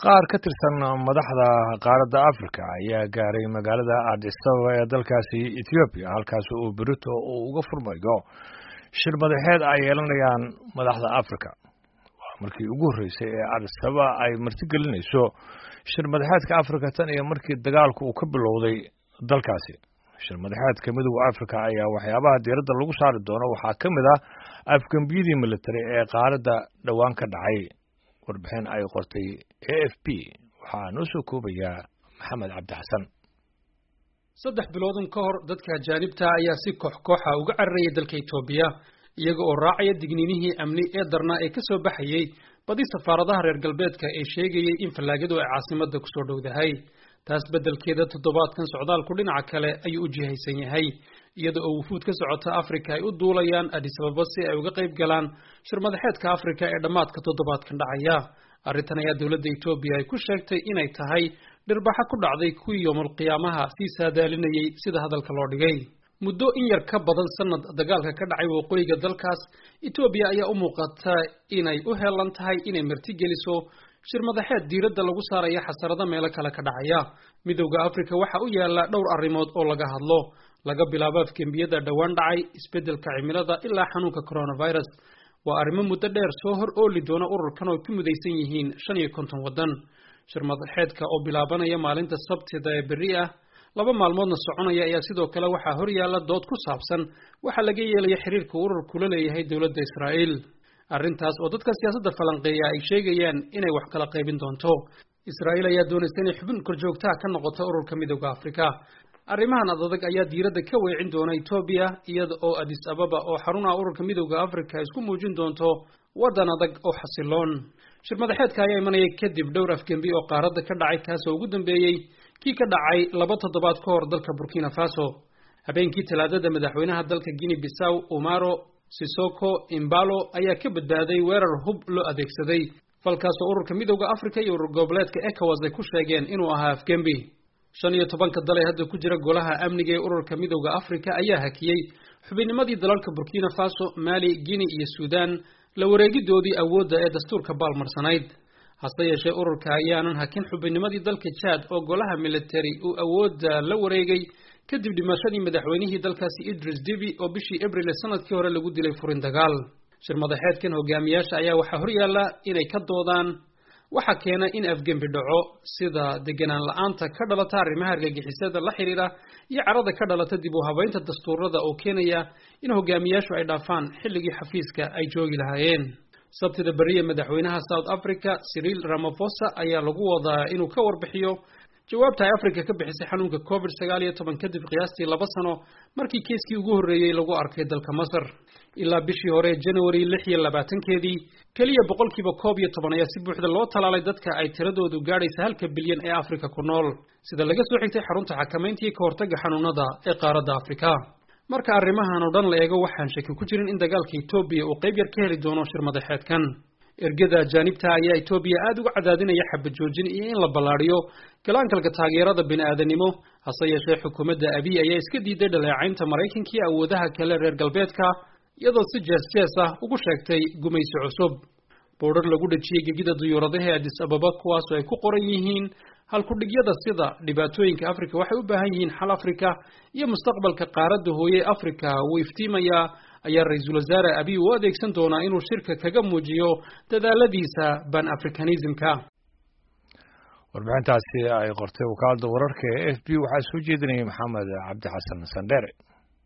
qaar ka tirsan madaxda qaaradda africa ayaa gaaray magaalada addis ababa ee dalkaasi ethoobiya halkaas uu berito uu uga furmayo shir madaxeed ay yeelanayaan madaxda africa waa markii ugu horreysay ee addis ababa ay martigelinayso shir madaxeedka africa tan iyo markii dagaalku uu ka bilowday dalkaasi shir madaxeedka midooda africa ayaa waxyaabaha diiradda lagu saari doono waxaa ka mid ah afgembiyadii military ee qaaradda dhowaan ka dhacay warbixin ay qortay a f p waxaa noo soo koobayaa maxamed cabdi xasan saddex biloodun ka hor dadka ajaanibta ayaa si koox kooxa uga cararayay dalka etoobiya iyaga oo raacaya digniinihii amni ee darnaa ee ka soo baxayey badi safaaradaha reer galbeedka ee sheegayey in fallaagadu ay caasimadda kusoo dhowdahay taas beddelkeeda toddobaadkan socdaalku dhinaca kale ayuu u jihaysan yahay iyada oo wufuud ka socota afrika ay u duulayaan addis ababa si ay uga qayb galaan shir madaxeedka afrika ee dhammaadka toddobaadkan dhacaya arrintan ayaa dowladda etoobiya ay ku sheegtay inay tahay dhirbaxa ku dhacday kuwii yoomulqiyaamaha sii saadaalinayey sida hadalka loo dhigay muddo in yar ka badan sanad dagaalka ka dhacay waqooyiga dalkaas etoobiya ayaa u muuqata inay u heelan tahay inay martigeliso shir madaxeed diiradda lagu saaraya xasarado meelo kale ka dhacaya midowda afrika waxa u yaala dhowr arrimood oo laga hadlo laga bilaabo afgembiyada dhowaan dhacay isbeddelka cimilada ilaa xanuunka coronavirus waa arrimo muddo dheer soo hor ooli doona ururkan oo ku mudaysan yihiin shan iyo konton waddan shir madaxeedka oo bilaabanaya maalinta sabtida ee berri ah laba maalmoodna soconaya ayaa sidoo kale waxaa hor yaalla dood ku saabsan waxaa laga yeelaya xiriirka ururku la leeyahay dowladda israa'iil arrintaas oo dadka siyaasadda falanqeeya ay sheegayaan inay wax kala qaybin doonto israa'iil ayaa doonaysa inay xubin korjoogtaha ka noqoto ururka midowda afrika arrimahan adadag ayaa diiradda ka weecin doona etoobiya iyada oo addis ababa oo xarunaha ururka midowda afrika isku muujin doonto waddan adag oo xasiloon shir madaxeedka ayaa imanaya kadib dhowr afgembi oo qaaradda ka dhacay kaasoo ugu dambeeyey kii ka dhacay laba toddobaad ka hor dalka burkina faso habeenkii talaadada madaxweynaha dalka guinea bissaw umaro sisoko imbalo ayaa ka badbaaday weerar hub loo adeegsaday falkaasoo ururka midowda afrika iyo urur goboleedka ecowas ay ku sheegeen inuu ahaa afgembi shan iyo tobanka dal ee hadda ku jira golaha amniga ee ururka midowda afrika ayaa hakiyey xubinnimadii dalalka burkina faso mali guinea iyo suudan la wareegidoodii awoodda ee dastuurka baalmarsanayd hase yeeshee ururka ayaanan hakin xubinnimadii dalka jaad oo golaha military uu awoodda la wareegay kadib dhimashadii madaxweynihii dalkaasi idris debi oo bishii abril ee sanadkii hore lagu dilay furin dagaal shir madaxeedkan hogaamiyaasha ayaa waxaa horyaalla inay ka doodaan waxaa keena in afgembi dhaco sida deganaan la-aanta ka dhalata arrimaha argagixisada la xidhiira iyo carada ka dhalata dib u habaynta dastuurada oo keenaya in hogaamiyaashu ay dhaafaan xilligii xafiiska ay joogi lahaayeen sabtida beriya madaxweynaha south africa cyril ramaphosa ayaa lagu wadaa inuu ka warbixiyo jawaabta ay africa ka bixisay xanuunka covid sagaal iyo toban kadib qiyaastii laba sano markii kiiskii ugu horreeyey lagu arkay dalka masar ilaa bishii hore january lix iyo labaatankeedii keliya boqolkiiba koob iyo toban ayaa si buuxda loo talaalay dadka ay tiradoodu gaadhaysa halka bilyan ee afrika ku nool sida laga soo xigtay xarunta xakamaynta iyo ka hortagga xanuunada ee qaaradda afrika marka arrimahan oo dhan la eego waxaan shaki ku jirin in dagaalka etoobiya uu qayb yar ka heli doono shir madaxeedkan ergada ajaanibta ayaa etoobiya aada uga cadaadinaya xabad joojin iyo in la ballaadhiyo galaankalka taageerada bini-aadanimo hase yeeshee xukuumadda abiy ayaa iska diiday dhaleecaynta maraykanka iyo awoodaha kale reer galbeedka iyadoo si jees jees ah ugu sheegtay gumaysi cusub boodhar lagu dhejiyey gegida duyuuradaha ee addis ababa kuwaasoo ay ku qoran yihiin halkudhigyada sida dhibaatooyinka afrika waxay u baahan yihiin xal afrika iyo mustaqbalka qaaradda hooye afrika wuu iftiimayaa ayaa ra-iisul wasaare abiy u adeegsan doonaa inuu shirka kaga muujiyo dadaaladiisa ban africanismka warbixintaasi ay qortay wakaalada wararka ee f b waxaa soo jeedinayay maxamed cabdi xasan sandheere